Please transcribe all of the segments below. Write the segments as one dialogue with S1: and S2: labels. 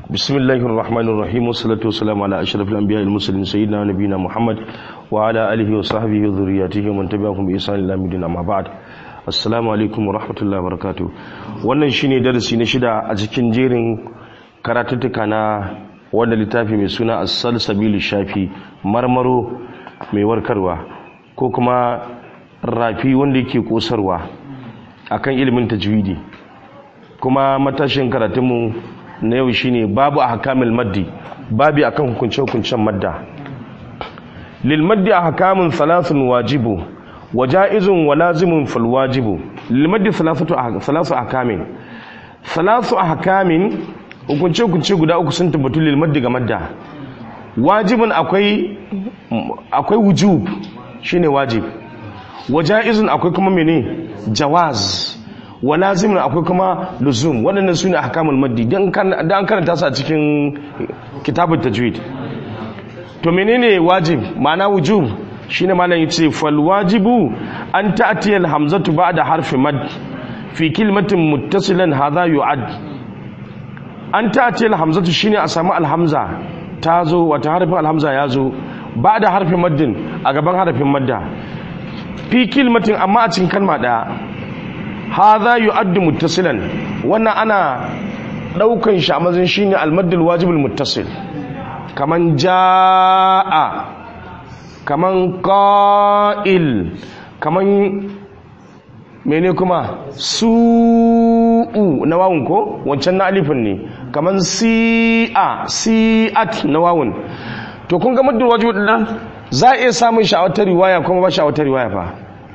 S1: بسم الله الرحمن الرحيم والصلاة والسلام على أشرف الأنبياء المرسلين سيدنا ونبينا محمد وعلى آله وصحبه وذرياته ومن تبعهم بإحسان إلى يوم الدين أما بعد assalamu alaikum wa rahmatullahi wa barakatuh wannan shine darasi na shida a cikin jerin karatuttuka na wanda littafi mai suna as-salsabil shafi marmaro mai warkarwa ko kuma rafi wanda yake kosarwa akan ilimin tajwidi kuma matashin karatunmu na yau shine babu ahkamil maddi babi akan hukunce hukuncen madda lil maddi ahkamun thalathun wajibu waja'izun wa lazimun fal wajibu lil maddi thalathatu thalathu ahkamin thalathu ahkamin hukunce hukunce guda uku sun tabbatu lil maddi ga madda wajibun akwai akwai wujub shine wajib waja'izun akwai kuma mene jawaz wa lazimin akwai kuma luzum waɗannan su ne ahkamul maddi dan an karanta su a cikin kitabun tajwid to menene wajib ma'ana wujub shine malam yace fal wajibu an ta'ti al hamzatu ba'da harfi mad fi kalimatin muttasilan hadha yu'ad an ta'ti al hamzatu shine a samu al hamza ta zo wata harfin al hamza ya zo ba'da harfi maddin a gaban harfin madda fi kalimatin amma a cikin kalma daya hadha yu'addu muttasilan wannan ana daukan shi a mazin shine al-maddul wajibul muttasil kaman jaa kaman qa'il kaman mene kuma su'u na wawun ko wancan na alifin ne kaman si'a si'at na wawun to kun ga maddul wajibul din za a iya samun sha'awatar riwaya kuma ba sha'awatar riwaya fa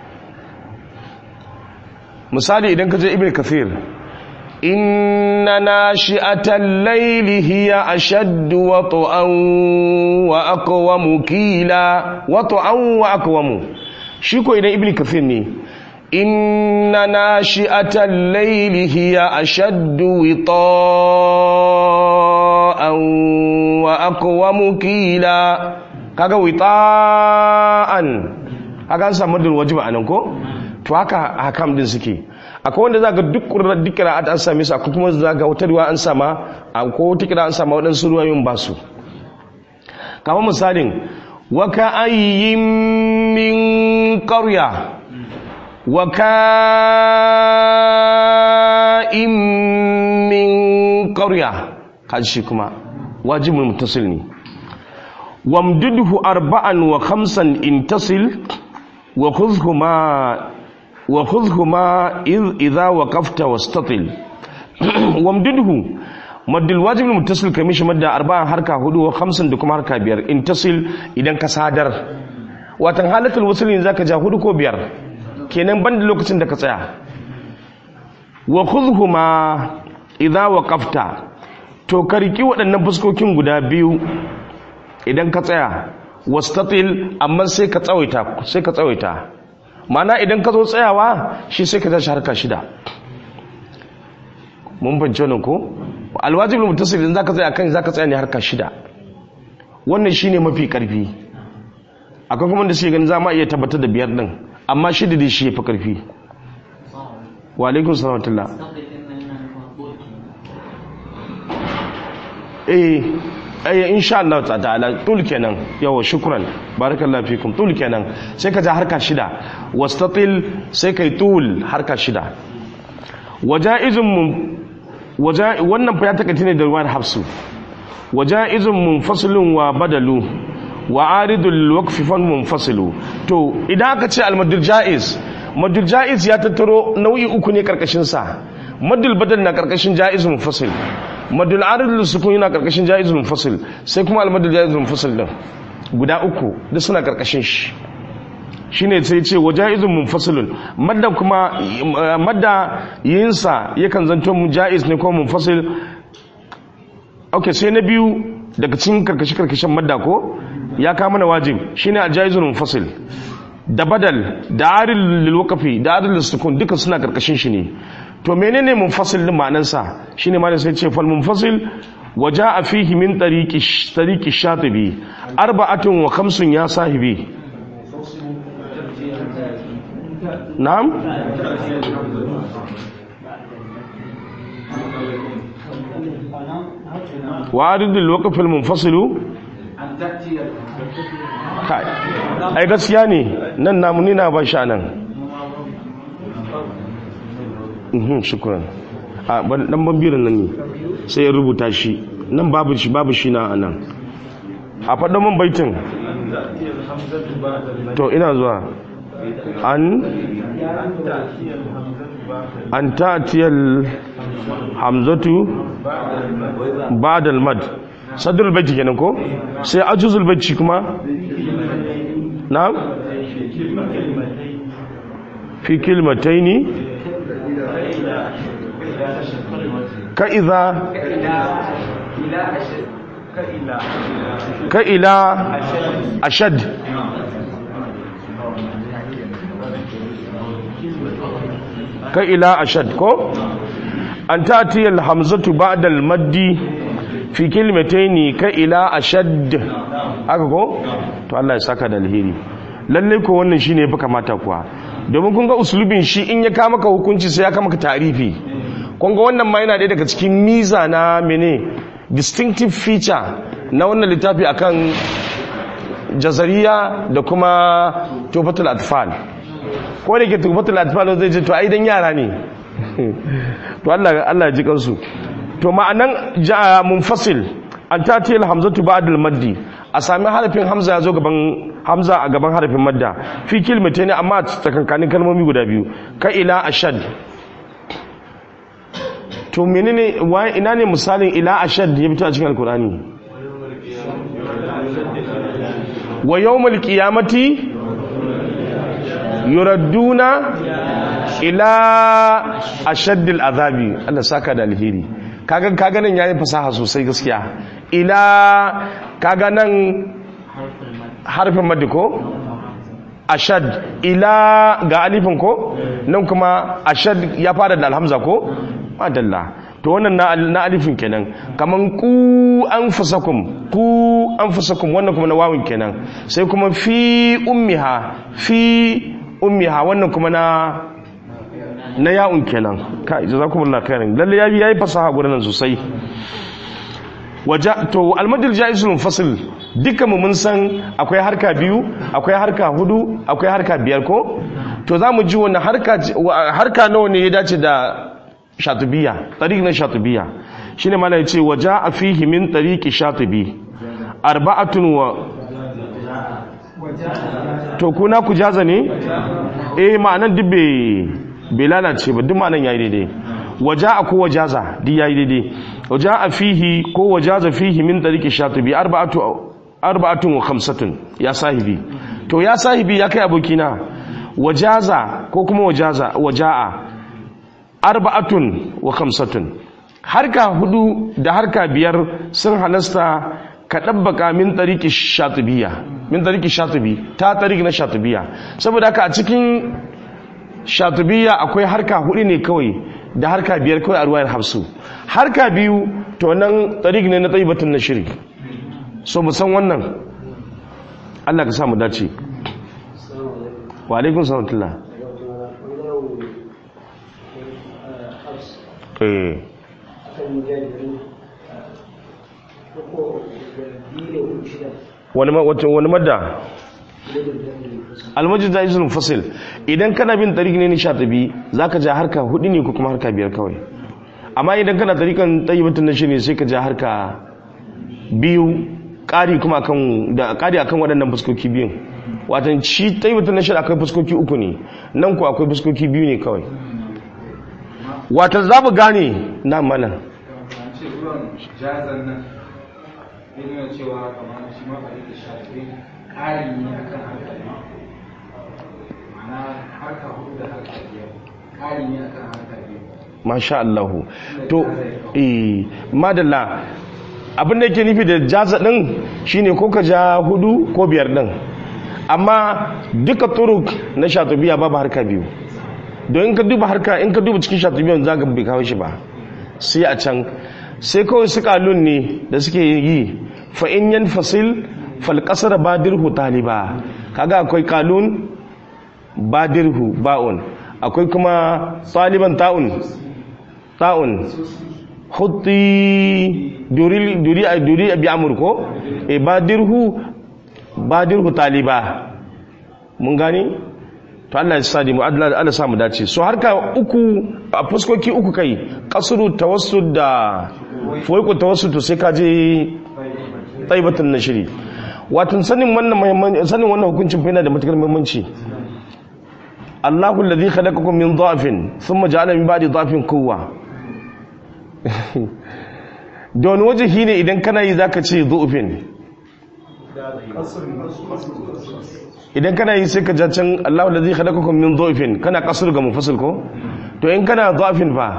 S1: misali idan ka je ibn kathir inna nashi'atal layli hiya ashaddu wat'an wa aqwamu kila wat'an wa aqwamu shi ko idan ibn kathir ne inna nashi'atal layli hiya ashaddu wita'an wa aqwamu kila kaga wita'an kaga an samu dal wajiba anan ko to haka hakam din suke akwai wanda zaka duk qur'an duk qira'at an same su akwai kuma zaka wata riwaya an sama akwai wata qira'a an sama wadansu ruwayoyin ba su kamar misalin wa ka ayyin min qarya wa ka min qarya kaji kuma wajibul muttasil ne wamdudhu arba'an wa khamsan intasil wa khudhhuma wa khudhhuma idha waqafta wastatil wamdudhu maddul wajib muttasil kamishi madda arba'an harka hudu wa khamsan da kuma harka biyar intasil idan ka sadar watan halatul wasl ne zaka ja hudu ko biyar kenan banda lokacin da ka tsaya wa khudhhuma idha waqafta to kariki waɗannan fuskokin guda biyu idan ka tsaya wastatil amma sai ka tsawaita sai ka tsawaita mana idan ka zo tsayawa shi sai ka tashi harka shida mun bance wannan ko alwajibul muttasil idan zaka tsaya kan zaka tsaya ne harka shida wannan shine mafi karfi akwai kuma da suke ganin za ma iya tabbatar da biyar din amma shida dai shi yafi karfi wa alaikum salam eh ayya insha Allah ta'ala tul kenan yawa shukran barakallahu fikum tul kenan sai ka ja harka shida wastatil sai kai tul harka shida wajaizun mun waja wannan fa ya takaice ne da ruwan hafsu wajaizun munfasilun wa badalu wa aridul waqf fan munfasilu to idan aka ce al jaiz madul jaiz ya tattaro nau'i uku ne karkashin sa madul badal na karkashin jaiz munfasil madul aridul sukun yana karkashin jaizul munfasil sai kuma almadul jaizul munfasil din guda uku duk suna karkashin shi shine sai ce wa jaizul munfasilun madda kuma madda yinsa yakan zanto mu jaiz ne ko munfasil okay sai na biyu daga cikin karkashi karkashin madda ko ya kama mana wajib shine aljaizul munfasil da badal da aridul lil waqfi da aridul sukun duka suna karkashin shi ne to menene munfasil din ma'anarsa shine ma da sai ce fal munfasil waja'a fihi min tariqi tariqi shatibi arba'atun wa khamsun ya sahibi na'am wa aridul waqfil munfasilu kai ai gaskiya ne nan namu ni na ban sha nan mhm shukran a ban dan bambirin nan ne sai ya rubuta shi nan babu shi babu shi na nan a faɗa man baitin to ina zuwa an an ta'tiyal hamzatu ba'da al-mad sadrul baiti kenan ko sai ajuzul baiti kuma na'am fi kilmataini ka idza ka ila ashad ka ila ashad ko an ta'ti al-hamzatu ba'da al-maddi fi kilmataini ka ila ashad haka ko to Allah ya saka da alheri lalle ko wannan shine yafi kamata kuwa domin kun ga uslubin shi in ya kama ka hukunci sai ya kama ka tarifi kun ga wannan ma yana ɗaya daga cikin miza na mene distinctive feature na wannan littafi akan jazariya da kuma tufatul atfal ko da ke tufatul atfal zai ce to ai dan yara ne to Allah Allah ya ji kansu to ma'anan munfasil an tati hamzatu ba'd al-maddi a sami harafin hamza ya zo gaban hamza a gaban harafin madda fi kilmata ne amma tsakankanin kalmomi guda biyu ka ila ashad to menene waye ina ne misalin ila ashad ya fito a cikin alkurani wa yawmul qiyamati yuradduna ila ashaddil azabi Allah saka da alheri kaga kaga nan yayin fasaha sosai gaskiya ila kaga nan harfin maddi ko ashad ila ga alifin ko nan kuma ashad ya fara da alhamza ko madalla to wannan na, na alifin kenan kaman ku anfusakum ku anfusakum wannan kuma na wawun kenan sai kuma fi ummiha fi ummiha wannan kuma na na ya'un kenan kai jazakumullahu khairan lalle yayi yayi fasaha gurin nan sosai waja to almadil jaizul munfasil dukkan mu mun san akwai harka biyu akwai harka hudu akwai harka biyar ko to zamu ji wannan harka harka nawa ne ya dace da shatibiya tariq na shatibiya shine mala yace waja fihi min tariqi shatibi arba'atun wa to kuna ku jaza ne eh ma'anan dubbe bai lalace ba duk ma'anan yayi daidai waja'a ko wajaza duk yayi daidai waja'a fihi ko wajaza fihi min tariqi shatibi arba'atu arba'atun wa khamsatun ya sahibi to ya sahibi ya kai abokina wajaza ko kuma wajaza waja'a arba'atun wa khamsatun harka hudu da harka biyar sun halasta ka dabbaka min tariqi shatibiya min tariqi shatibi ta tariqi na shatibiya saboda haka a cikin shatibiya akwai harka hudu ne kawai da harka biyar kawai a ruwayar hafsu harka biyu to nan tariq ne na taibatun na shiri so mu san wannan Allah ka samu dace wa alaikun salatullah eh wani madda almajid da izinin fasil idan kana bin tariq ne nisha tabi za ka ja harka hudu ne ko kuma harka biyar kawai amma idan kana tariqan tayyibatun nashi ne sai ka ja harka biyu ƙari kuma akan da ƙari akan waɗannan fuskoki biyun watan shi tayyibatun nashi akwai fuskoki uku ne nan ko akwai fuskoki biyu ne kawai watan za mu gane na mana cewa kamar shi ma da shafi ƙari ne akan harka ne ma'ana harka hudu da harka biyar ƙari ne akan harka biyar masha Allahu to eh madalla abin da yake nufi da jaza din shine ko ka ja hudu ko biyar din amma duka turuk na shatubiya babu harka biyu don in ka duba harka in ka duba cikin shatubiyan za ka bai kawo shi ba sai a can sai kawai su kalun ne da suke yi fa in yan fasil falƙasar badirhu taliba kaga akwai kalun badirhu ba'un akwai kuma taliban ta'un ta'un hutti duri duri duri bi amur ko e badirhu badirhu taliba mun gani to Allah ya sadi mu Allah Allah sa mu dace so harka uku a fuskoki uku kai kasru tawassud da fuku tawassud to sai ka je taibatun nashiri wato sanin wannan muhimmanci sanin wannan hukuncin fa yana da matukar muhimmanci Allahu alladhi khalaqakum min dha'fin thumma ja'ala min ba'di dha'fin quwwa don wajihi ne idan kana yi zaka ce dhu'fin idan kana yi sai ka ja can Allahu alladhi khalaqakum min dha'fin kana kasur ga mufassal ko to in kana dha'fin fa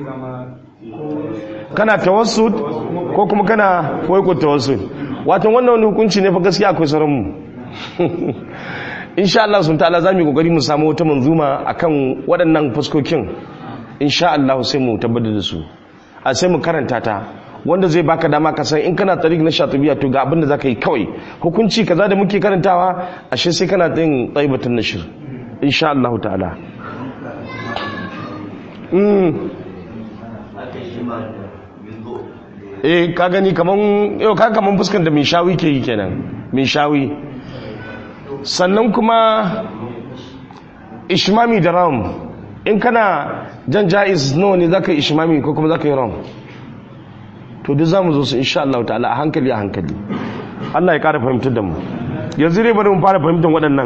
S1: kana tawassud ko kuma kana foiko tawassud wato wannan wani hukunci ne fa gaskiya akwai sauran mu insha Allah sun ta'ala zamu yi kokari mu samu wata manzuma akan waɗannan fuskokin insha Allah sai mu tabbatar da su a sai mu karanta ta wanda zai baka dama ka san in kana tariq na shatibiya to ga abin da zaka yi kawai hukunci kaza da muke karantawa ashe sai kana yin taibatun nashir insha Allah ta'ala mm eh ka gani kaman yau ka kaman fuskan da min shawi ke yi kenan min shawi sannan kuma ishmami da ram in kana jan jaiz nawa ne zaka ishmami ko kuma zaka yi ram to duk zamu zo su insha Allah ta'ala a hankali a hankali Allah ya kara fahimtar da mu yanzu dai bari mu fara fahimtar waɗannan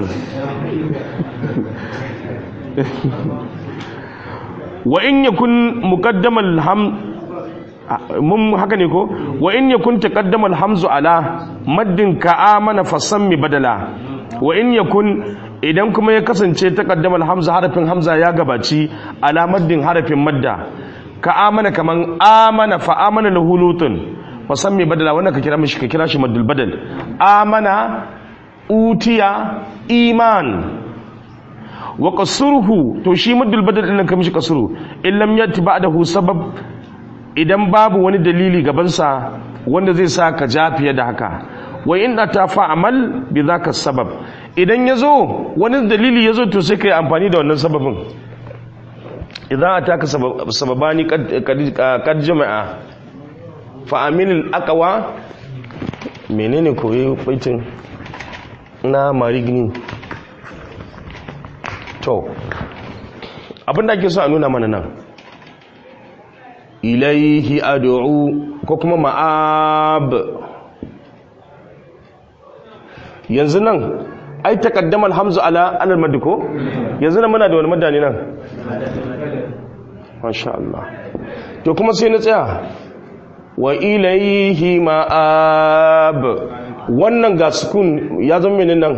S1: wa in yakun muqaddamal ham mun haka ne ko wa in yakun taqaddama alhamzu ala maddin ka amana fasammi badala wa in yakun idan kuma ya kasance taqaddama alhamzu harafin hamza ya gabaci ala maddin harafin madda ka amana kaman amana fa amana lahu lutun fasammi badala wannan ka kira mishi ka kira shi maddul badal amana utiya iman wa qasruhu to shi maddul badal din ka mishi qasru illam yati ba'dahu sabab idan babu wani dalili gabansa wanda zai sa ka ja fiye da haka wa in ta fa'amal bi zaka sabab idan yazo wani dalili yazo to sai kai amfani da wannan sababin idan ataka sababani kad jama'a fa amil aqwa menene koyi baitin na marigni to abinda ake so a nuna mana nan ilaihi ad'u ko kuma ma'ab yanzu nan ai taqaddama alhamzu ala alal mad ko yanzu nan muna da wani madani nan masha Allah to kuma sai na tsaya wa ilaihi ma'ab wannan ga sukun ya zama menene nan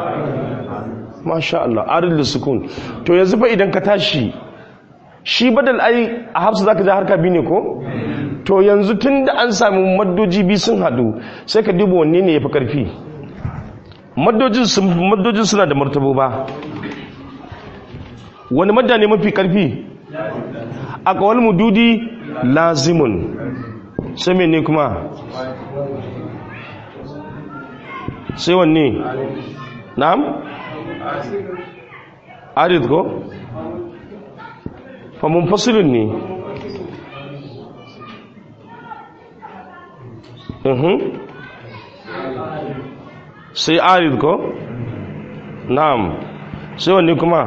S1: masha Allah arid sukun to yanzu fa idan ka tashi shi badal ai a hafsu zaka ja harka biyu ne ko to yanzu tun da an samu maddoji biyu sun hadu sai ka duba wanne ne ya fi karfi maddojin suna da martabo ba wani madda ne mafi karfi a kawal mududi lazimun sai ne kuma sai wanne na'am arid ko fa munfasilun ne sai arid ko na'am sai wanne kuma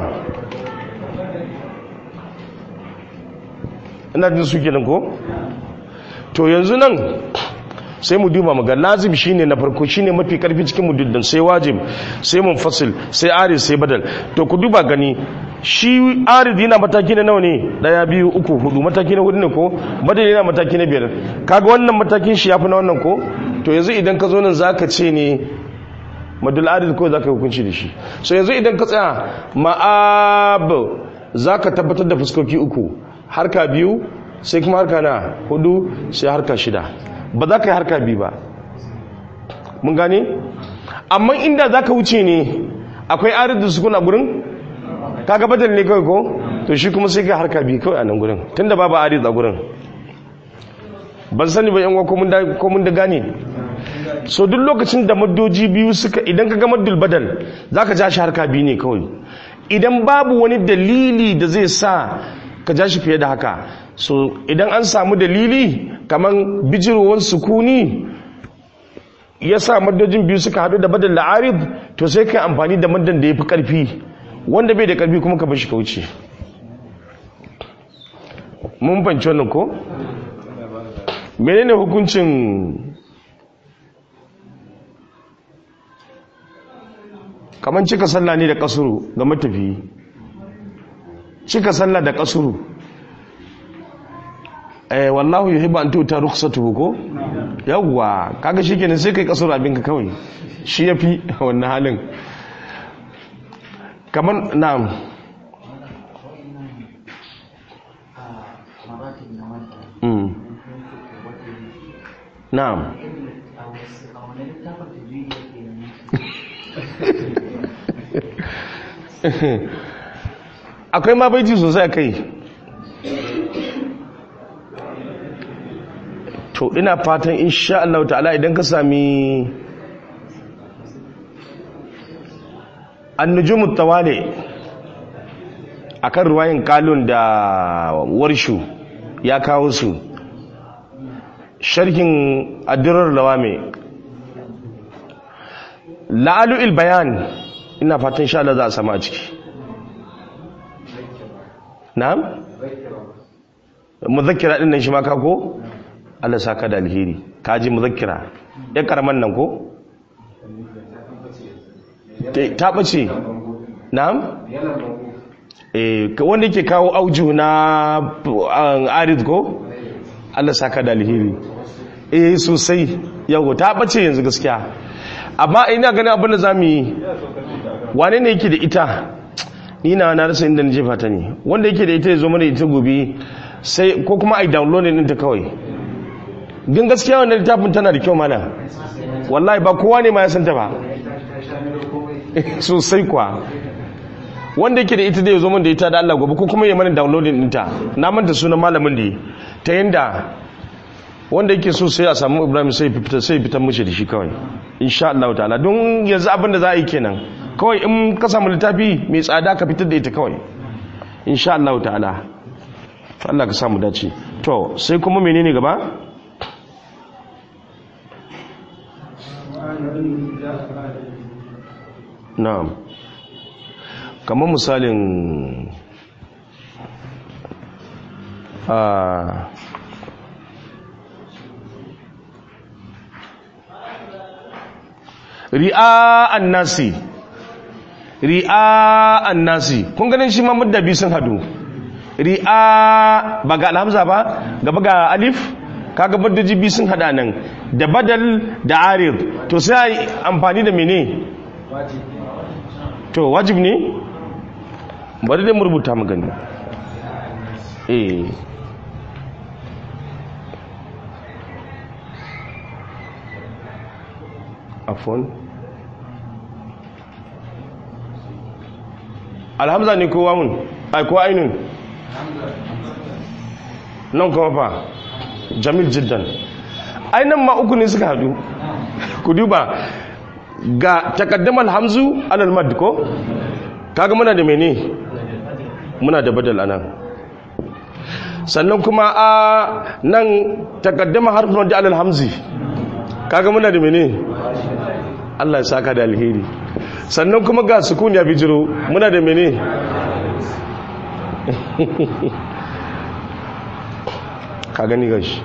S1: ina jin su kenan ko to yanzu nan sai mu duba maga lazim shine na farko shine mafi karfi cikin mududdin sai wajib sai munfasil sai arid sai badal to ku duba gani shi arid yana mataki na nawa ne daya biyu uku hudu mataki na hudu ne ko badal yana mataki na biyar kaga wannan matakin shi yafi na wannan ko to yanzu idan ka zo nan zaka ce ne madul arid ko zaka hukunci da shi so yanzu idan ka tsaya ma'ab zaka tabbatar da fuskoki uku harka biyu sai kuma harka na hudu sai harka shida ba za ka yi harka biyu ba mun gane amma inda za ka wuce ne akwai arid da sukuna gurin kaga badal ne kawai ko to shi kuma sai ka harka biyu kawai a nan gurin tunda babu arid a gurin ban sani ba yan ko mun da gane so duk lokacin da maddoji biyu suka idan ka ga maddul badal za ka ja shi harka biyu ne kawai idan babu wani dalili da zai sa ka ja shi fiye da haka so idan an samu dalili kaman bijirowar sukuni ya sa maddojin biyu suka hadu da badal la'arid to sai kai amfani da maddan da ya fi karfi wanda bai da karfi kuma ka bashi ka wuce mun fanci wannan ko menene hukuncin kaman cika sallah ne da kasuru ga matafi cika sallah da kasuru eh wallahu yuhibbu an tuta rukhsatuhu ko yawwa kaga shikenan sai kai kasuru abinka kawai shi yafi wannan halin kaman na'am mm na'am akwai ma baiti sosai a kai to ina fatan insha Allah ta'ala idan ka sami annujumut tawali akan ruwayin kalun da warshu ya kawo su sharhin addirar lawame la'alu'il bayan ina fatan insha Allah za a sama a ciki na'am muzakkira din nan shi ma ka ko Allah saka da alheri kaji muzakkira ya karaman nan ko ta bace na'am eh wanda yake kawo auju na arid ko Allah saka da alheri eh sosai yau ta bace yanzu gaskiya amma ina ganin abin da zamu yi wane ne yake da ita ni na na rasa inda na jefa ta ne wanda yake da ita ya zo mana ita gobe sai ko kuma ai download din ta kawai din gaskiya wannan littafin tana da kyau mana wallahi ba kowa ne ma ya santa ba sosai kwa wanda yake da ita da ya zo da ita da Allah gobe ko kuma ya mana downloading ɗinta na manta sunan malamin da ta yanda wanda yake so sai a samu Ibrahim sai fita sai fitar mushi da shi kawai insha Allah ta'ala don yanzu abin da za a yi kenan kawai in ka samu littafi mai tsada ka fitar da ita kawai insha Allah ta'ala Allah ka samu dace to sai kuma menene gaba na'am kamar misalin a ri'a annasi ri'a annasi kun ganin shi ma mudda biyu sun hadu ri'a ba ga alhamza ba gaba ga alif kaga baddaji biyu sun hada nan da badal da arid to sai amfani da mene to wajib ne bari dai mu rubuta mu gani eh afon alhamza ne kowa mun ai ko ainun nan kuma fa jamil jiddan ainan ma uku ne suka hadu ku duba ga takaddamar hamzu alal mad ko kaga muna da mene muna da badal anan sannan kuma a nan takaddama harfin da alal hamzi kaga muna da mene Allah ya saka da alheri sannan kuma ga sukun ya bijiro muna da mene ka gani gashi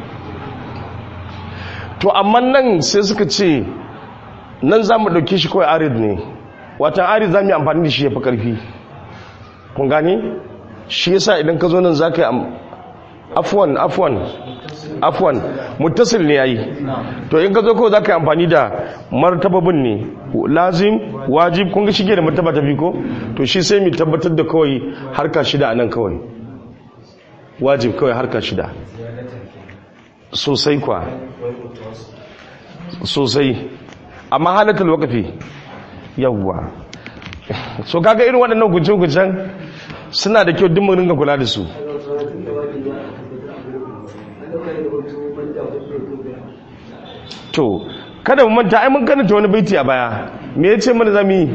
S1: to amma nan sai suka ce nan za mu ɗauke shi kawai arid ne watan arid za mu yi amfani da shi ya fi ƙarfi kun gani shi yasa idan ka zo nan za ka yi afuwan afuwan afuwan mutasil ne ya yi to in ka zo kawai za ka yi amfani da martababin ne lazim wajib kun ga shige da martaba ta ko to shi sai mu tabbatar da kawai harka shida a nan kawai wajib kawai harka shida sosai kwa sosai amma halatul wakafi yawwa so kaga irin waɗannan guncin-guncin suna da kyau dimmin ringa kula da su to kada mu manta ai mun karanta wani baiti a baya me yace mana zamu yi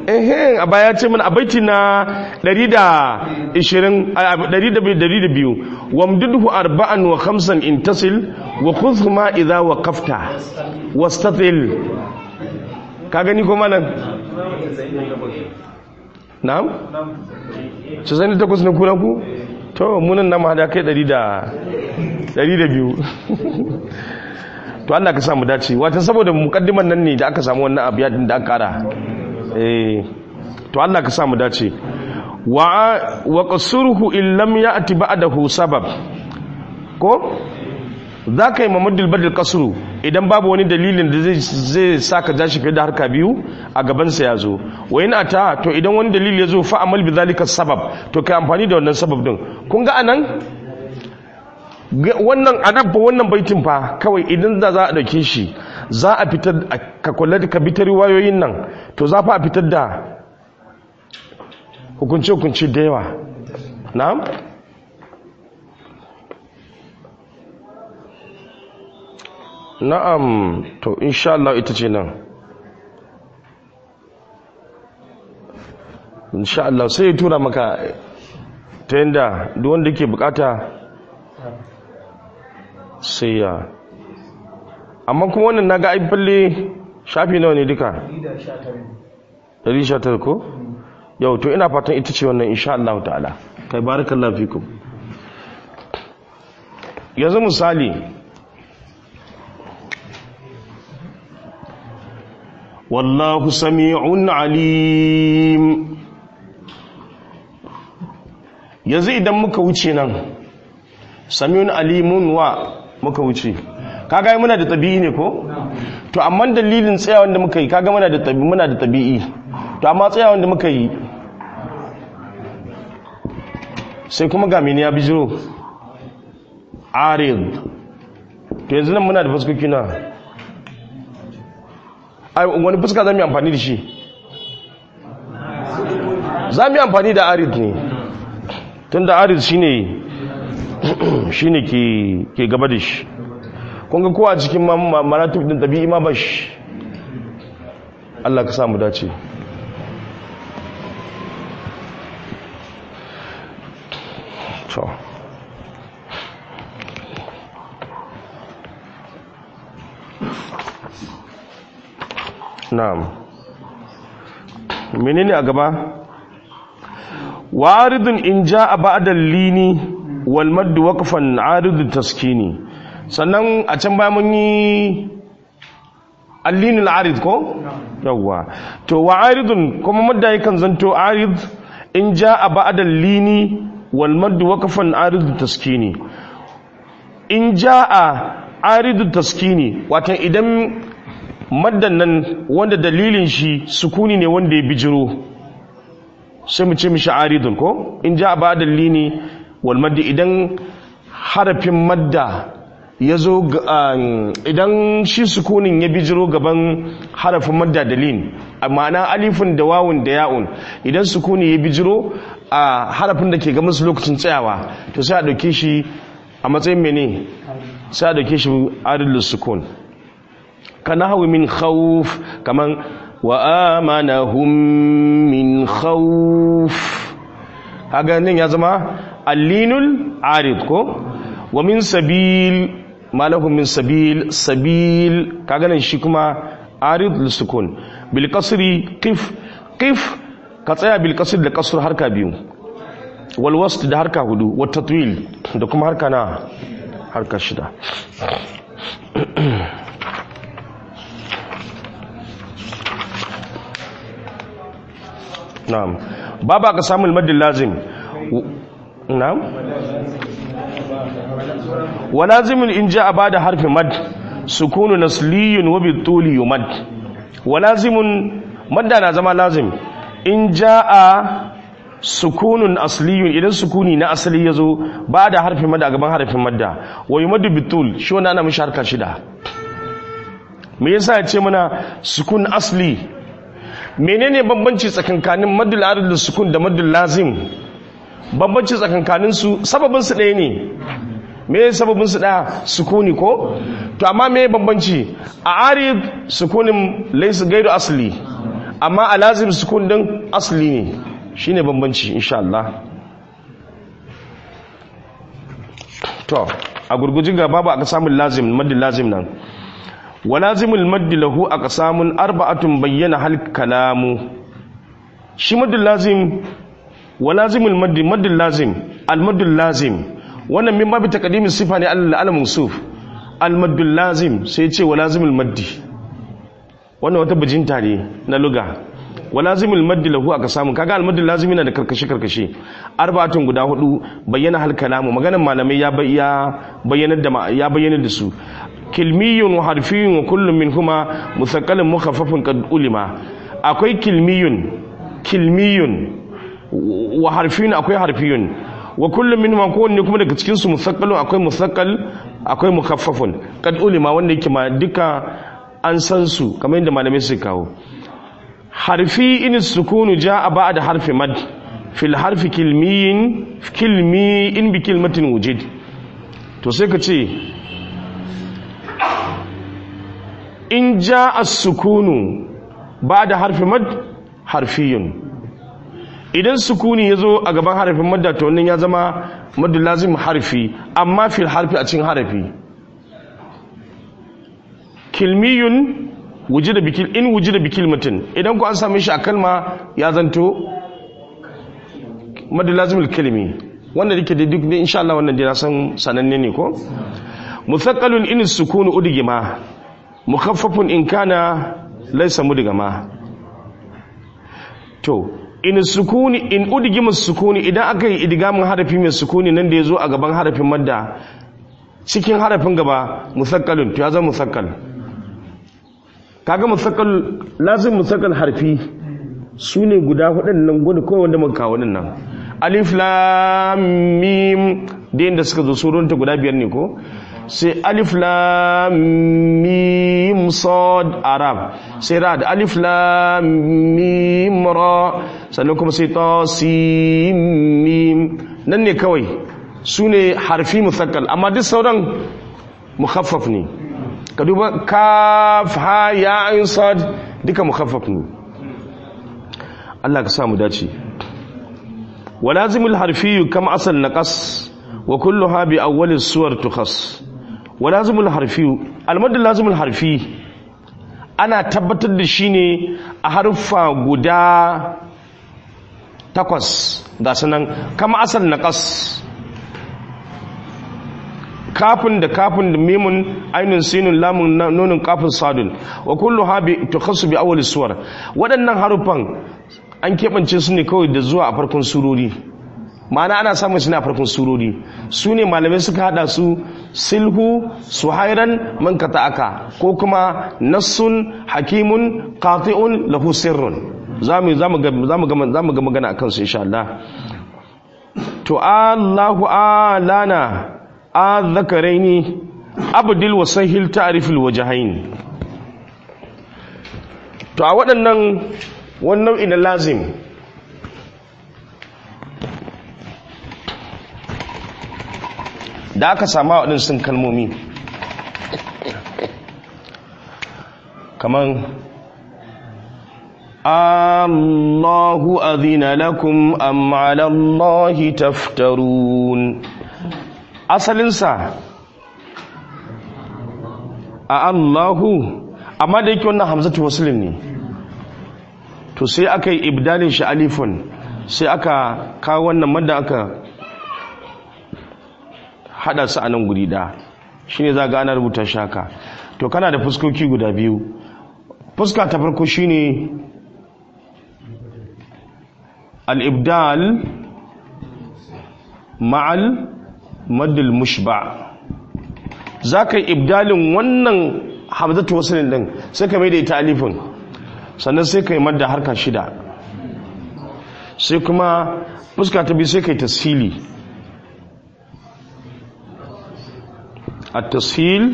S1: ehe a baya ce mana a baiti na 120 a 102 wamdudhu arba'an wa khamsan intasil wa khudhuma idha waqafta wastatil ka gani ko malam na'am 98 na kuna ku to munan na ma da kai 100 da 102 to Allah ka samu dace wata saboda mukaddiman nan ne da aka samu wannan abu yadin da aka kara eh to Allah ka samu dace wa wa qasruhu in lam ya'ti ba'dahu sabab ko zaka yi mamuddul badal qasru idan babu wani dalilin da zai zai saka jashi fiye da harka biyu a gaban sa yazo wa in ata to idan wani dalili yazo fa amal bi zalika sabab to kai amfani da wannan sabab din kun ga anan wannan anabba wannan baitin fa kawai idan da za a dauke shi za a fitar ka kula da ka bitar wayoyin nan to za fa a fitar da hukunce hukunce da yawa na'am na'am to insha Allah ita ce nan insha Allah sai ya tura maka ta yanda duk wanda ke bukata sai ya amma kuma wannan naga ai balle shafi nawa ne duka 119 ko yau to ina fatan ita ce wannan insha Allah ta'ala kai barakallahu fikum yanzu misali wallahu sami'un alim yanzu idan muka wuce nan sami'un alimun wa muka wuce kaga muna da tabi'i ne ko to amma dalilin tsayawan da muka yi kaga muna da tabi'i muna da tabi'i to amma tsayawan da muka yi sai kuma ga mene ya bijiro arid to yanzu nan muna da fuskoki na ai wani fuska zamu yi amfani da shi zamu yi amfani da arid ne tunda arid shine shine ke ke gaba da shi kun ga kowa cikin maratib din tabi'i ma ba shi Allah ka samu dace to na'am menene a gaba waridun in ja'a ba'da lini wal madd waqfan aridu taskini sannan a can baya mun yi allinul arid ko yawwa to wa aridun kuma madda yakan zanto arid in ja'a ba'da lini wal madd waqfan aridu taskini in ja'a aridu taskini wato idan maddan nan wanda dalilin shi sukuni ne wanda ya bijiro sai mu ce mishi aridun ko in ja ba dalili wal maddi idan harafin madda ya zo idan shi sukunin ya bijiro gaban harafin madda dalil ma'ana alifin da wawun da ya'un idan sukuni ya bijiro a harafin da ke gaban su lokacin tsayawa to sai a dauke shi a matsayin mene sai a dauke shi aridus sukun kana hawi min khawf kaman wa amanahum min khawf kaga nan ya zama allinul arid ko wa min sabil malahum min sabil sabil kaga nan shi kuma arid lisukun bil kasri qif qif ka tsaya bil kasri da kasr harka biyu wal wasl da harka hudu wa tatwil da kuma harka na harka shida na'am baba ka samu al lazim na'am wa lazimun in ja'a ba'da harfi mad sukunu nasliyun wa bi tuli yumad wa lazimun madda na zama lazim in ja'a sukunun asliyun idan sukuni na asali yazo ba'da harfi mad a gaban harfin madda wa yumadu bi tul shi wannan ana mishi harka shida me yasa ya ce mana sukun asli menene bambanci tsakankanin madul arid da sukun da madul lazim bambanci tsakankanin su sababin su ɗaya ne me sababin su ɗaya sukuni ko to amma me bambanci a arid sukunin laysa gairu asli amma a lazim sukun din asli ne shine bambanci insha Allah to a gurgujin ga babu aka samun lazim maddi lazim nan wa lazimul maddi lahu aka samun arba'atun bayyana hal kalamu shi maddi lazim wa lazimul maddi maddi lazim al maddi lazim wannan min babu taqdimin sifa ne al al mansuf al maddi lazim sai ce wa lazimul maddi wannan wata bijinta ne na luga wa lazimul maddi lahu aka samu kaga al maddi lazimi na da karkashe karkashe arba'atun guda hudu bayyana hal kalamu maganar malamai ya bayyana da ya bayyana da su kilmiyun wa harfiyun wa kullum minhuma musaqqalun mukhaffafun qad ulima akwai kilmiyun kilmiyun wa harfiyun akwai harfiyun wa kullum minhuma kowanne kuma daga cikin su musaqqalun akwai musaqqal akwai mukhaffafun qad ulima wanda yake ma duka an san su kamar yadda malamai suka kawo harfi in sukunu jaa ba'da harfi mad fil harfi kilmiyin kilmi in bi kilmatin wujid to sai ka ce in ja as-sukunu ba da harfi mad harfiyun idan sukuni ya zo a gaban harfin madda to wannan ya zama maddu lazim harfi amma fil harfi a cikin harfi kilmiyun wujida bikil in wujida bikil mutum idan ku an same shi a kalma ya zanto maddu lazimul kalimi wanda yake da duk insha Allah wannan dai na san sananne ne ko musaqqalun in sukunu udgima mukhaffafun in kana laysa mudgama to in sukuni in udgima sukuni idan aka yi idgamin harafi mai sukuni nan da yazo a gaban harafin madda cikin harafin gaba musaqqalun to ya zama musaqqal kaga musaqqal lazim musaqqal harfi sune guda hudun nan gudu kawai wanda muka kawo nan alif lam mim da yadda suka zo surunta guda biyar ne ko sai alif lam mim sad arab sai ra da alif lam mim ra sannan kuma sai ta sim mim nan ne kawai su ne harfi musakkal amma duk sauran mukhaffaf ne ka duba kaf ha ya ayin sad duka mukhaffaf ne Allah ka samu dace ولازم الحرفي كم أصل نقص وكلها بأول السور تخص ولازم الحرفي المد اللازم الحرفي أنا tabbatar da shi ne a harfa guda takwas ga sanan kama asal naqas kafin da kafin da mimun ainun sinun lamun nonin kafin sadun wa kullu ha bi tukhassu bi awwal suwar waɗannan harufan an keɓance su ne kawai da zuwa a farkon surori ma'ana ana samun su ne a farkon surori su ne malamai suka hada su silhu suhairan man aka ko kuma nassun hakimun qati'un lahu sirrun zamu zamu ga zamu ga zamu ga magana akan su insha Allah to Allahu alana azzakaraini abdul wasahil ta'rifil wajhain to a waɗannan wani nau'i na lazim da aka sama waɗansu kalmomi kaman Allahu azina lakum am ala Allahi taftarun asalinsa a Allahu amma da yake wannan hamzatu wasulin ne to sai aka yi ibdalin shi alifun sai aka kawo wannan madda aka hada su a nan guri da shi ne za ga ana rubuta shaka to kana da fuskoki guda biyu fuska ta farko shi ne al'ibdal ma'al maddul mushba za ka yi ibdalin wannan hamzatu wasu din sai ka mai da ita alifin sannan sai ka yi madda harka shida sai kuma fuska ta biyu sai ka yi tasfili a tasfil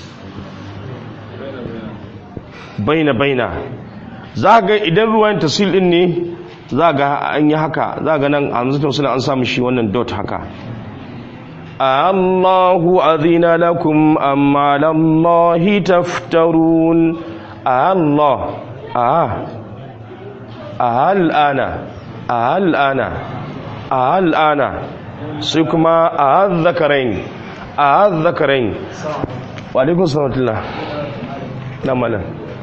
S1: baina baina za ga idan ruwan tasfil din ne za ga an yi haka za ga nan a hamzatu wasu an samu shi wannan dot haka Allahu azina lakum amma lallahi taftarun Allah ah a hal'ana a hal'ana a hal'ana sai kuma a hazzakarain a hazzakarain wa alaikun salatullah na malam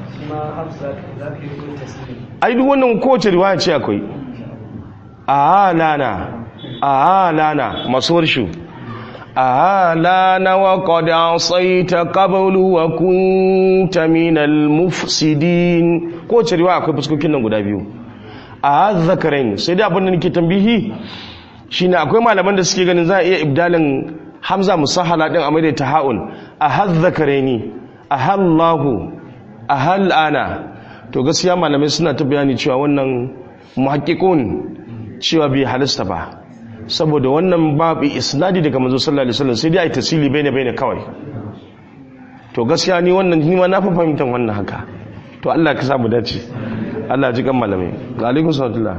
S1: ai duk wannan kowace riwaya ce akwai a halana a halana masu warshu a halana wa qad ta qablu wa kunta minal mufsidin kowace riwaya akwai fuskokin nan guda biyu a hazzakarain sai dai abin da nake tambihi shine akwai malaman da suke ganin za a iya ibdalin hamza musahala din a mai da taha'un a hazzakaraini a hallahu a hal'ana to gaskiya malamai suna ta bayani cewa wannan muhakkikun cewa bai halasta ba saboda wannan babu isnadi daga manzo sallallahu alaihi wasallam sai dai ai tasili baina baina kawai to gaskiya ni wannan ni ma na fa fahimtar wannan haka to Allah ka samu dace Allah ji kan malamai ga alaikum sallallahu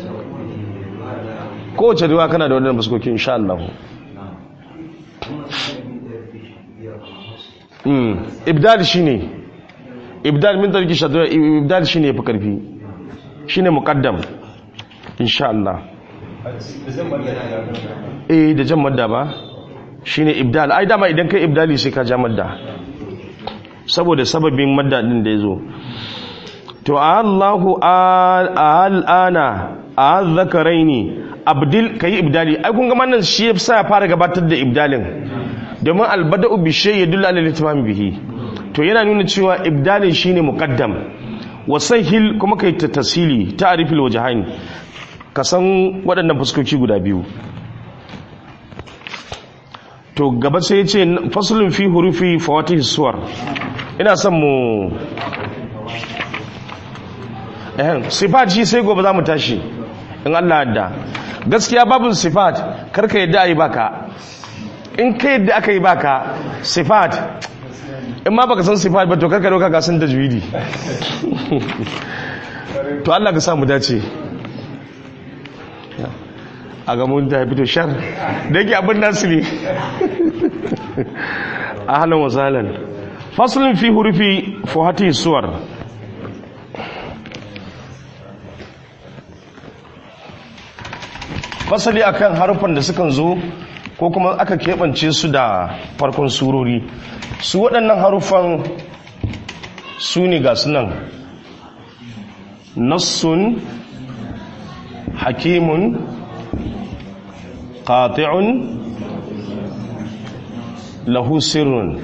S1: kowace riwa kana da wannan fuskoki insha Allah mm ibdal shine ibdal min tarki shadra ibdal shine fi karfi shine muqaddam insha Allah eh da jan madda ba shine ibdal ai dama idan kai ibdali sai ka ja madda saboda sababin madda din da yazo to Allahu al'ana azzakaraini abdil kai ibdali ai kun ga wannan shi yasa ya fara gabatar da ibdalin domin albada'u bi shay yadullu ala al bihi to yana nuna cewa ibdalin shine muqaddam wasahil kuma kai ta tasili ta'rifil wajhain ka san waɗannan fuskoki guda biyu to gaba sai yace faslun fi hurufi fawatih suwar ina son mu eh sifat shi sai gobe za mu tashi in Allah yadda gaskiya babun sifat karka yadda ayi baka in ka yadda aka yi baka sifat in ma baka san sifat ba to karka doka ka san tajwidi to Allah ka samu dace a ga mun ta fito shar da yake abin nasu ne ahlan wa sahlan faslun fi hurufi fuhati suwar fasali akan harufan da sukan zo ko kuma aka keɓance su da farkon surori su waɗannan harufan su ne ga sunan nassun hakimun qati'un lahu sirrun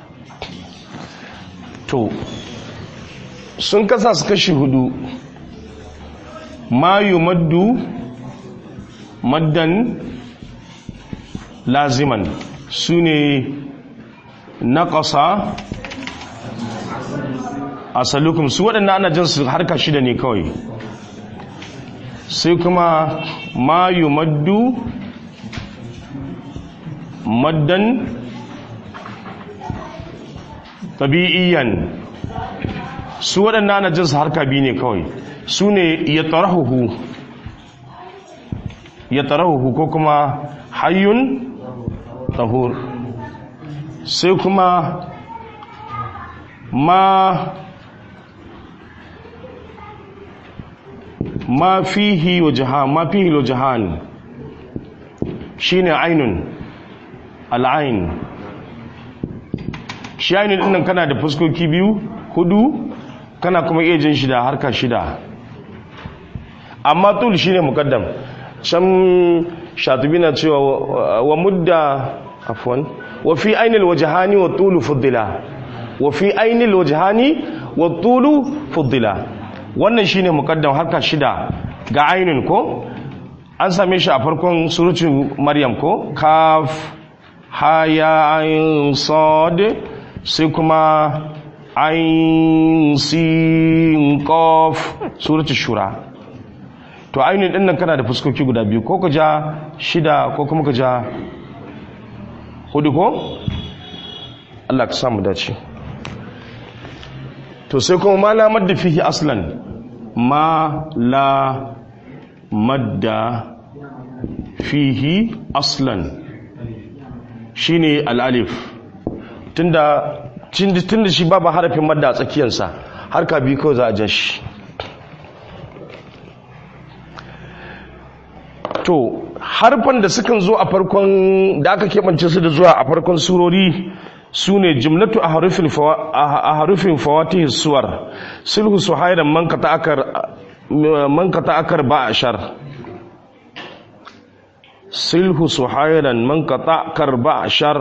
S1: to sun kasa su kashi hudu ma yumaddu maddan laziman su ne naƙasa asalukum su waɗanda ana jin su harka shida ne kawai sai kuma ma yumaddu maddan tabi'iyan su waɗanda ana jin su harka biyu ne kawai su ne ya tarahuhu ya tarahuhu ko kuma hayyun tahur sai kuma ma ma fihi wa jahan ma fihi wa jahan shine ainun al'ain shi ainun dinnan kana da fuskoki biyu hudu kana kuma iya jin shida harka shida amma tul shine mukaddam can shatubi na cewa wa mudda afwan wa fi ainil wajhani wa tulu fuddila wa fi ainil wajhani wa tulu fuddila wannan shine mukaddam harka shida ga ainun ko an same shi a farkon surutun maryam ko kaf haya ayin sad sai kuma ayin sin qaf surutun shura to ainihin ɗin nan kana da fuskoki guda biyu ko ka ja shida ko kuma ka ja hudu ko Allah ka samu dace to sai kuma ma la madda fihi aslan ma la madda fihi aslan shine al-alif tunda tunda shi babu harafin madda a tsakiyarsa harka biyu kawai za a jan shi to harfan da sukan zo a farkon da aka keɓance su da zuwa a farkon surori su ne jimlatu a harufin fawatihi suwar sulhu su hairan man kata akar ba a shar sulhu su hairan man kata akar ba a shar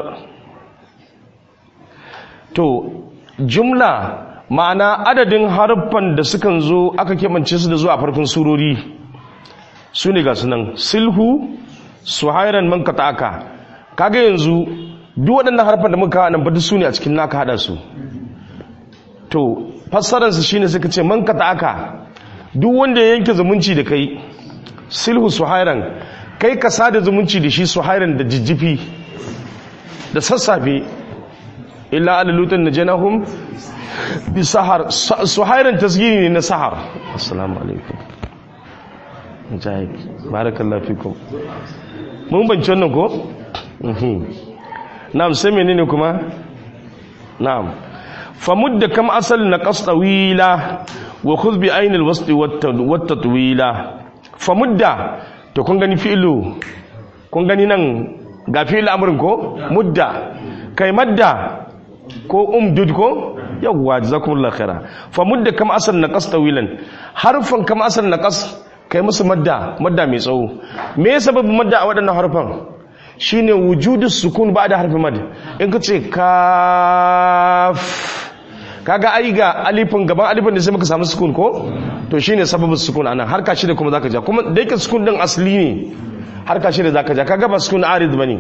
S1: to jumla ma'ana adadin harfan da sukan zo aka keɓance su da zuwa a farkon surori su ne ga sunan silhu suhairan man aka kaga yanzu duk waɗannan harfan da muka nan bada su ne a cikin naka hada su to fassararsu shine suka ce man aka duk wanda ya yanke zumunci da kai silhu suhairan kai ka sada zumunci da shi suhairan da jijjifi da sassafe illa alalutan na janahum bi sahar suhairan tasgiri ne na sahar assalamu alaikum mujahid barakallahu fikum mun banci wannan ko na'am sai menene kuma na'am famudda kam asal na qasdawila wa khudh bi aynil wasti wat tatwila famudda to kun gani fi'lu kun gani nan ga fi'il amrin ko mudda kai madda ko umdud ko yawwa jazakumullahu khaira famudda kam asal na qasdawilan harfan kam asal na qas kai musu madda madda mai tsawo me ya sababin madda a waɗannan harfan shine wujudu sukun ba da harfin mad in ka ce kaf kaga ai ga alifin gaban alifin da sai muka samu sukun ko to shine sababin sukun anan harka shi da kuma zaka ja kuma da yake sukun din asli ne harka shi da zaka ja kaga ba sukun arid bane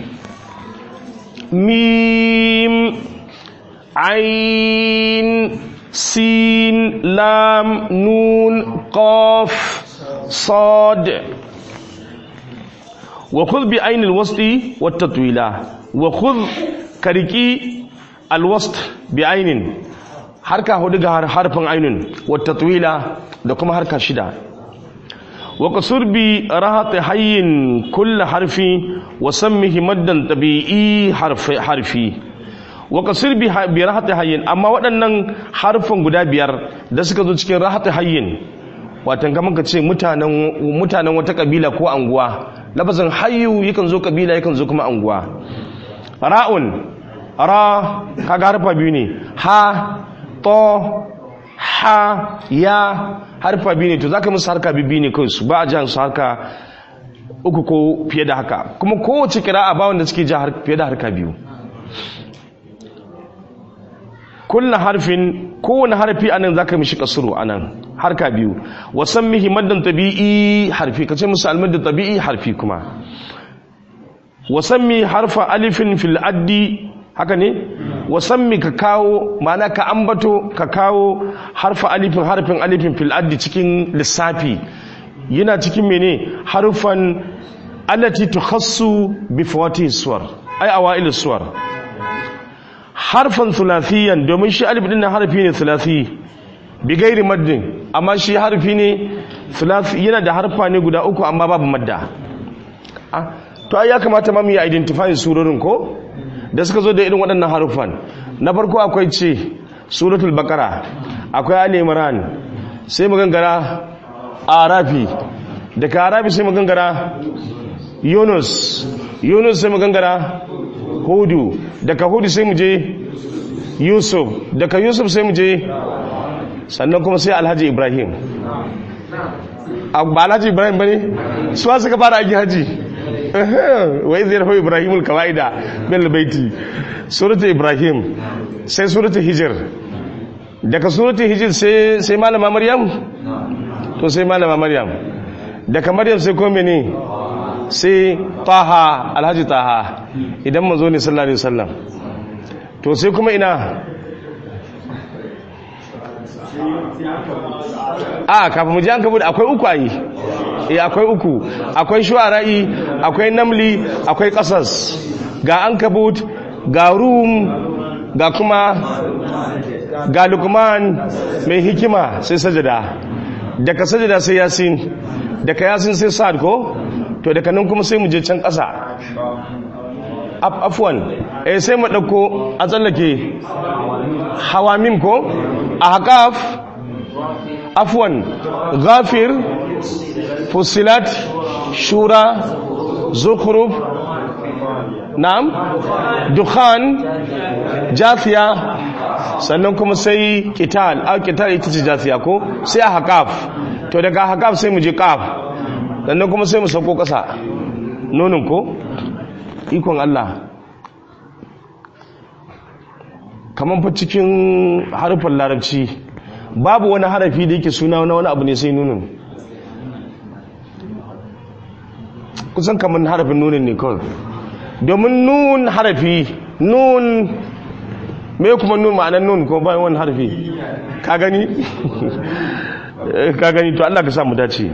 S1: mim ain sin lam nun qaf صاد وخذ بعين الوسط والتطويلة وخذ كركي الوسط بعين حركة هدغ حرف عين والتطويلة دكما حركة شدة وقصر براحة حي كل حرف وسمه مدا طبيعي حرف حرفي وقصر براحة حي أما waɗannan harfan guda biyar da suka zo cikin rahat hayyin watan kamar ka ce mutanen wata kabila ko anguwa lafazin hayyu yakan zo kabila yakan zo kuma anguwa ra'un ra kaga harfa biyu ne ha to ha ya harfa biyu ne to zaka musu harka biyu ne kai su ba a jan su harka uku ko fiye da haka kuma kowace kira'a ba wanda suke ja fiye da harka biyu kullu harfin kowane harfi anan zaka mishi kasuru anan harka biyu wasan mihi maddan tabi'i harfi kace musu almadda tabi'i harfi kuma wasan mi harfa alifin fil addi haka ne wasan mi ka kawo ma'ana ka ambato ka kawo harfa alifin harfin alifin fil addi cikin lissafi yana cikin mene harfan allati tukhassu bi fawati suwar ay awail suwar harfan thulathiyan domin shi alif din harfi ne thulathi bi gairi maddin amma shi harfi ne thulathi yana da harfa ne guda uku amma babu madda ah to ai ya kamata ma mu yi identifying surorin ko da suka zo da irin waɗannan harufan na farko akwai ce suratul baqara akwai ali imran sai mu gangara arafi daga arafi sai mu gangara yunus yunus sai mu gangara hudu daga hudu sai mu je yusuf daga yusuf sai mu je sannan kuma sai alhaji ibrahim ba alhaji ibrahim ba ne suwa suka fara aiki haji wai zai rafa ibrahimul kawa'ida bil baiti suratul ibrahim sai suratul hijir daga suratul hijir sai sai malama maryam to sai malama maryam daga maryam sai ko mene sai taha alhaji taha idan manzo ne sallallahu alaihi wasallam to sai kuma ina a kafin mu ji an kabu akwai uku ayi eh akwai uku akwai shu'ara'i akwai namli akwai qasas ga ankabut ga rum ga kuma ga lukman mai hikima sai sajada daga sajada sai yasin daga yasin sai sa'ad ko to daga nan kuma sai mu je can ƙasa afwan eh sai mu dauko a tsallake hawamim ko a haƙaf afwan ghafir fusilat shura zukhruf na'am dukhan jafiya sannan kuma sai qital a qital ita ce jafiya ko sai a haqaf to daga haqaf sai mu je qaf sannan kuma sai mu sauko kasa nonin ko ikon Allah kaman fa cikin harfin larabci babu wani harafi da yake suna na wani abu ne sai nunin kusan kamar harafin nunin ne kawai domin nun harafi nun me kuma nun ma'anar nun ko bayan wani harafi ka gani ka gani to Allah ka sa mu dace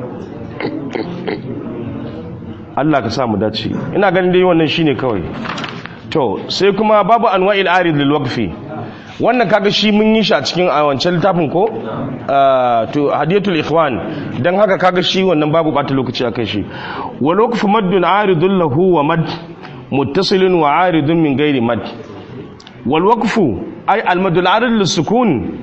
S1: Allah ka sa mu dace ina ganin dai wannan shine kawai to sai kuma babu anwa'il arid lil waqfi wannan kaga shi mun yi shi a cikin a wancan littafin ko to hadiyatul ikhwan dan haka kaga shi wannan babu bata lokaci akan shi wa waqfu maddun aridun lahu wa mad muttasilun wa aridun min ghairi mad wal waqfu ay al mad al arid lis sukun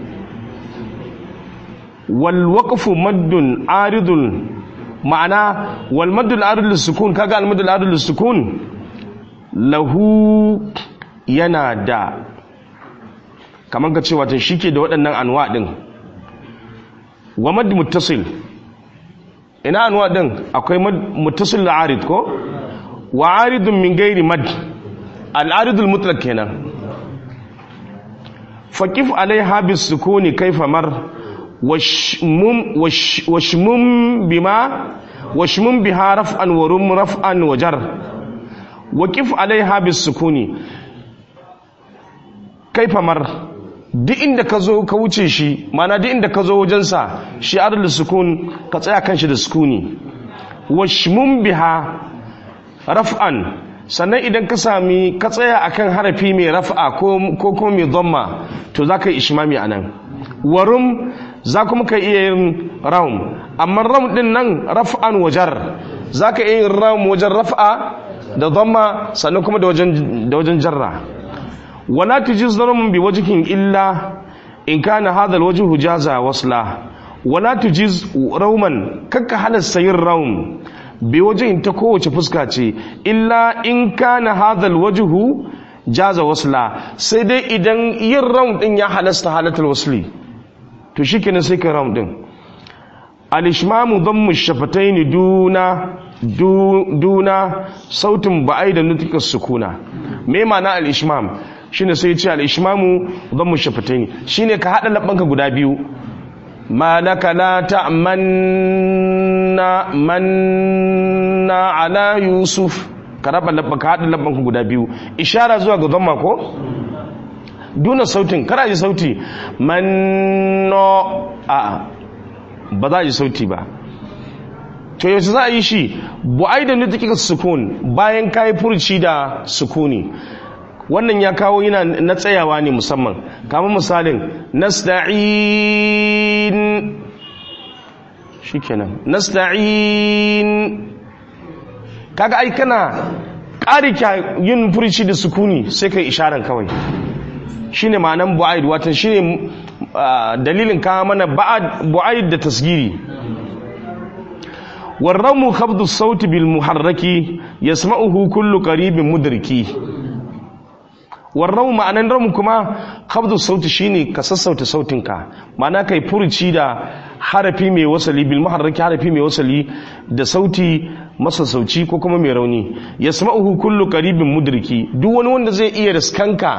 S1: wal waqfu maddun aridun ma'ana wal mad al arid lis sukun kaga al mad al arid lis sukun lahu yana da kamar ka ce wata shi ke da waɗannan anwa ɗin wa mad muttasil ina anwa ɗin akwai muttasil da arid ko wa aridun min gairi mad al'aridul mutlak kenan faƙif alai habis sukuni kaifa mar washmum bima washmum biha raf'an wa rum raf'an wa jar waƙif alai habis sukuni kaifa mar duk inda ka zo ka wuce shi mana duk inda ka zo wajensa shi adal sukun ka tsaya kan shi da sukuni washmun biha raf'an sannan idan ka sami ka tsaya akan harafi mai raf'a ko ko kuma mai dhamma to zaka yi ishmami anan warum za kuma ka iya yin raum amma raum din nan raf'an wajar zaka iya yin raum wajen raf'a da dhamma sannan kuma da wajen da wajen jarra ولا تجز ضرم بوجه إلا إن كان هذا الوجه جازا وصلا ولا تجز روما كك حال السير روم بوجه تكو فسكاتي إلا إن كان هذا الوجه جاز وصلا سيدي إذن ين روم إن يا حالست حالة الوصلي تشيكنا سيك روم دين الإشمام ضم الشفتين دون دون صوت بعيد نطق السكونة ما معنى الإشمام shine sai ce al-ishmamu dhammu shafataini shine ka hada labbanka guda biyu malaka la ta'manna manna ala yusuf ka raba labbanka hada labbanka guda biyu ishara zuwa ga dhamma ko duna sautin kada ji sauti manno a ba za ji sauti ba to yaushe za a yi shi bu'ai da nutukika sukun bayan kayi furci da sukuni wannan ya kawo yana na tsayawa ne musamman kama misalin nasta'in shikenan nasta'in kaga ai kana ƙari yin furici da sukuni sai kai isharan kawai shine ma'anan bu'aid watan shine dalilin kawo mana bu'aid da tasgiri warramu khabdu sauti bil muharraki yasma'uhu kullu qaribin mudriki warrau ma'anan ramu kuma khabdu sauti shine ka sassauta sautinka ma'ana kai furuci da harafi mai wasali bil muharraki harafi mai wasali da sauti masassauci ko kuma mai rauni yasma'uhu kullu qaribin mudriki duk wani wanda zai iya riskanka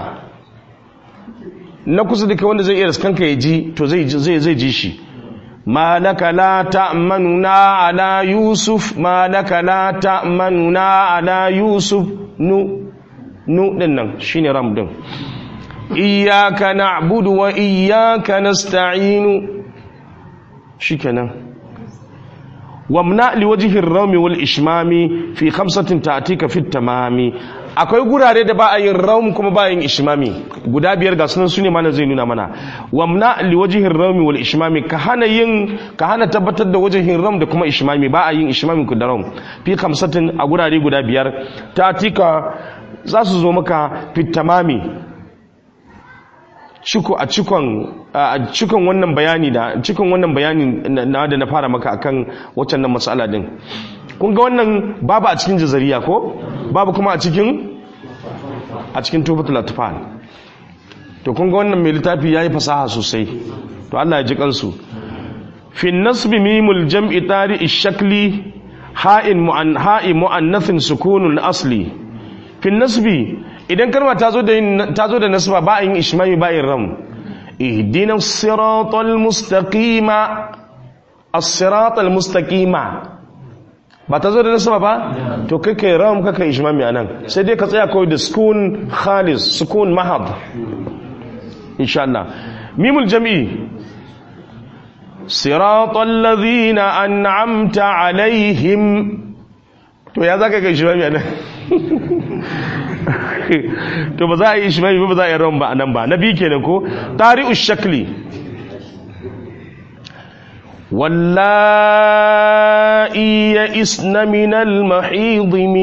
S1: na kusa da kai wanda zai iya riskanka ya ji to zai zai zai ji shi malaka la ta'manuna ala yusuf malaka la ta'manuna ala yusuf nu nu din nan shine ram din iyyaka na'budu wa iyyaka nasta'inu shikenan wamna liwajhi ar-rawmi wal ishmami fi khamsatin ta'tika fi tamami akwai gurare da ba a yin rawm kuma ba yin ishmami guda biyar ga sunan sune mana zai nuna mana wamna liwajhi ar-rawmi wal ishmami ka hana yin ka hana tabbatar da wajhin rawm da kuma ishmami ba a yin ishmami ku da rawm fi khamsatin a gurare guda biyar ta'tika za su zo maka fitamami ciko a cikon a cikon wannan bayani da cikon wannan bayani na da na fara maka akan waccan nan matsala din kun ga wannan babu a cikin jazariya ko babu kuma a cikin a cikin tufatul atfal to kun ga wannan mai littafi yayi fasaha sosai to Allah ya ji kansu fi nasbi mimul jam'i tari shakli ha'in mu'an ha'i mu'annathin sukunun asli fi nasbi idan kalma ta zo da ta zo da nasba ba yin ishmami ba yin ram ihdina siratal mustaqima as-siratal mustaqima ba ta zo da nasba ba to kai kai ram kai kai ishmami anan sai dai ka tsaya kawai da sukun khalis sukun mahad insha Allah mimul jam'i siratal ladhina an'amta alaihim to ya zaka kai ishmami anan to ba za a yi ishmami ba za a yi ram ba anan ba nabi kenan ko tari'u shakli واللائي يئسن من المحيض من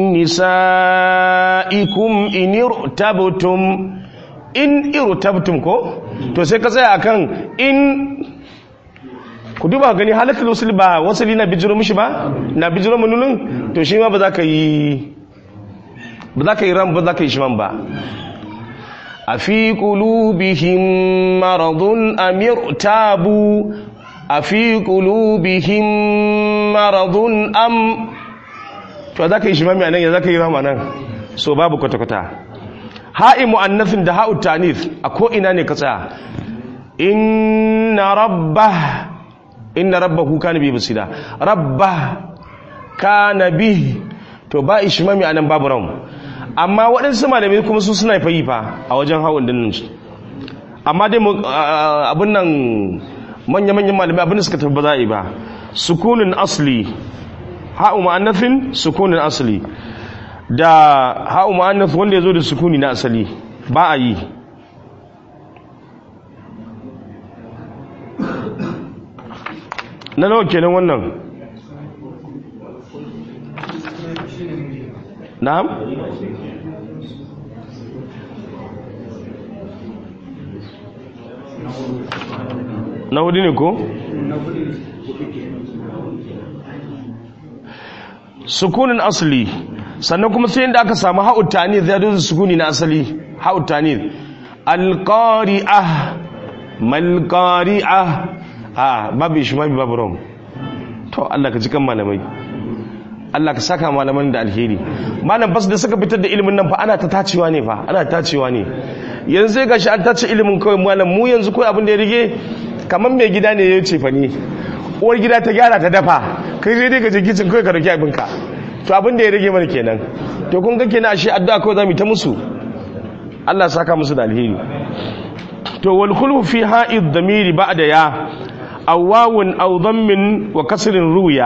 S1: نسائكم إن ارتبتم إن ارتبتم ko to sai ka tsaya akan in ku duba gani halatul usul ba wasali na bijiro mishi ba na bijiro manunin to shi ma ba za ka yi ba za ka yi ram ba za ka yi shiman ba a fi qulubihim maradun amir tabu a fi ƙulubihim maradun am to za ka yi shi mami anan ya za ka yi rama nan so babu kwata-kwata ha'i mu'annafin da ha'u tanif a ko'ina ne ka tsaya inna rabba inna rabba kuka na bi basira rabba ka na bi to ba ishi mami anan babu ram amma waɗansu malamai kuma su suna fayi fa a wajen ha'un dinnan shi amma dai abin nan manya-manyan malamai abin da suka tafi ba za a yi ba sukunin asli ha'u ma'annafin sukunin asli da ha'u ma'annaf wanda ya zo da sukuni na asali ba a yi na nawa kenan wannan na'am na hudu ne ko? sukunin asali sannan kuma sai inda aka samu ha'utani zai da sukuni na asali ha'utani alƙari'ah malƙari'ah a babu shi mabi babu rom to Allah ka cikin malamai Allah ka saka malaman da alheri malam bas da suka fitar da ilimin nan fa ana ta tacewa ne fa ana tacewa ne yanzu sai gashi an tace ilimin kawai malam mu yanzu kawai abin da ya rige kamar mai gida ne ya ce fa ne uwar gida ta gyara ta dafa kai sai dai ka je kicin kawai ka dauki abinka to abin da ya rage mana kenan to kun ga kenan ashe addu'a kawai zamu ta musu Allah saka musu da alheri to wal khulfu fi ha'id damiri ba'da ya aw wawun aw dhammin wa kasrin ruya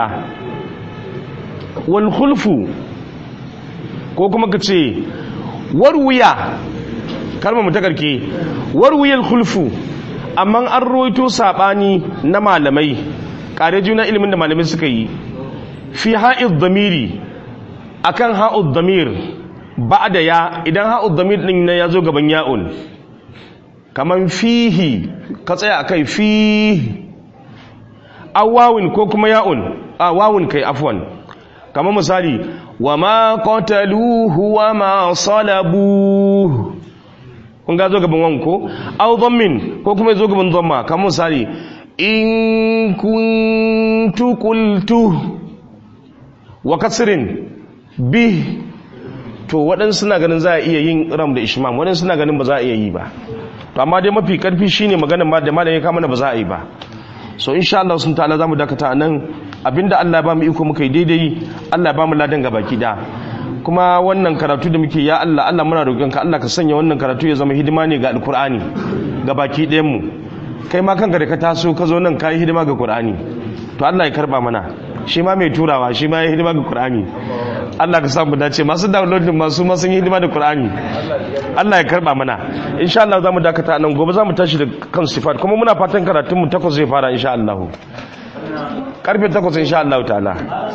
S1: wal khulfu ko kuma kace warwiya kalmar mu ta karke warwiyal khulfu amma an roito sabani na malamai kare juna ilimin da malamai suka yi fi ha'id damiri akan ha'ud damir ba'da ya idan ha'ud damir din ne yazo gaban ya'un kaman fihi ka tsaya akai fihi awawin ko kuma ya'un a wawun kai afwan kamar misali wa ma qataluhu wa ma salabuhu kun ga zo gaban wanko aw dhammin ko kuma zo gaban dhamma kamar misali in kuntu qultu wa kasrin bi to waɗansu suna ganin za a iya yin ram da ishmam waɗansu suna ganin ba za a iya yi ba to amma dai mafi karfi shine maganar ma da malam ya kama ba za a yi ba so insha Allah sun ta'ala zamu dakata nan abinda Allah ba mu iko muka yi daidai Allah ba mu ladan ga baki da kuma wannan karatu da muke ya Allah Allah muna roƙonka Allah ka sanya wannan karatu ya zama hidima ne ga alkur'ani ga baki ɗayan mu kai ma kanka da ka taso ka zo nan ka yi hidima ga qur'ani to Allah ya karba mana shi ma mai turawa shi ma ya hidima ga qur'ani Allah ka samu dace masu downloading masu ma sun yi hidima da qur'ani Allah ya karba mana insha Allah zamu dakata nan gobe zamu tashi da kan sifat kuma muna fatan karatun mu takwas zai fara insha Allah karfe takwas insha Allah ta'ala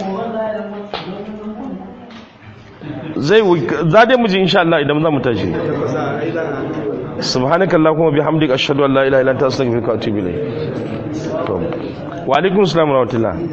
S1: zai za dai mu ji insha Allah idan zamu tashi subhanaka allahumma bihamdika ashhadu an la ilaha illa anta astaghfiruka wa atubu ilayk to wa alaikum assalam wa rahmatullah